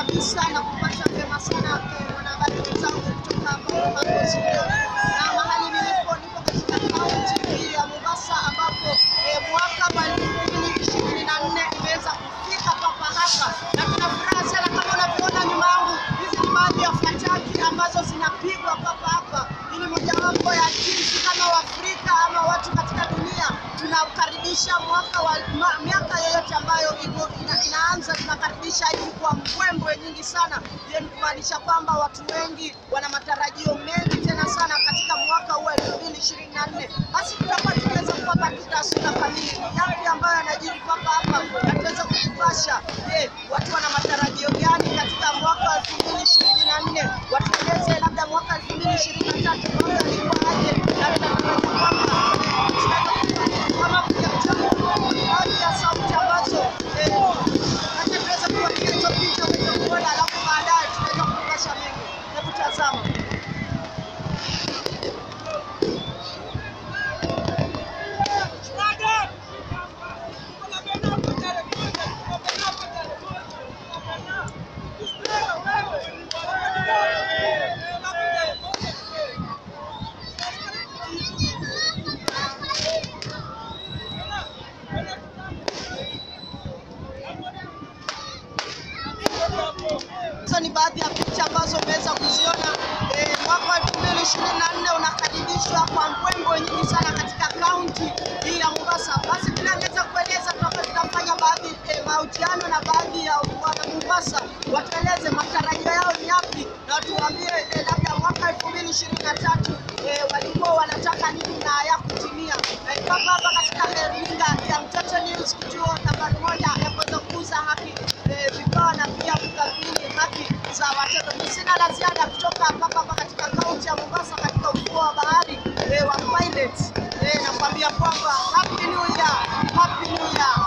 kabisa na kupata vyema sana eh, mwanahabari wenzangu kutoka hapo studio, na mahali nilipo nipo katika kaunti hii ya Mombasa ambapo eh, mwaka wa elfu mbili ishirini na nne umeweza kufika papa hapa, na tuna furaha sana kama unavyoona nyuma yangu. Hizi ni baadhi ya fataki ambazo zinapigwa papa hapa. Hii ni mojawapo ya jinsi kama Waafrika ama watu katika dunia tunaukaribisha mwaka wa ma, miaka yoyote ambayo iko ina, inaanza tunakaribisha hivi kwa mbwembwe nyingi sana. Hiyo ni kumaanisha kwamba watu wengi wana matarajio mengi tena sana katika mwaka huu elfu mbili ishirini na nne. Basi tutakuwa tunaweza kuwapa tu taswira kamili ni yapi ambayo yanajiri papa hapa, na tuweza kukupasha. Je, watu wana matarajio gani katika mwaka wa elfu mbili ishirini na nne? Watueleze labda mwaka elfu mbili ishirini na tatu mambo yalikuwa aje, na tunatarajia kwamba kama baadhi ya sauti ambazo acha tuweze kuangalia hizo picha uweze kuona, alafu baadaye tunaweza kupasha mengi. Hebu tazama. Hizo ni baadhi ya picha ambazo umeweza kuziona. Eh, mwaka wa 2024 unakaribishwa kwa mbwembwe nyingi sana katika kaunti hii ya Mombasa. Basi tunaweza kueleza tutakuwa tunafanya baadhi eh, mahojiano na baadhi ya wana Mombasa, watueleze matarajio yao ni yapi na watuambie eh, labda mwaka 2023 eh, walikuwa wanataka nini na hayakutimia. Eh, hapa hapa katika eh, runinga ya Mtoto News, kituo nambari moja ya kuweza kukuza haki eh, vipawa na pia kudhamini haki za watoto. Sina la ziada kutoka hapa hapa katika kaunti ya Mombasa katika ufuo wa bahari eh, wa Pirates. Eh, nakwambia kwamba happy new year, happy new year.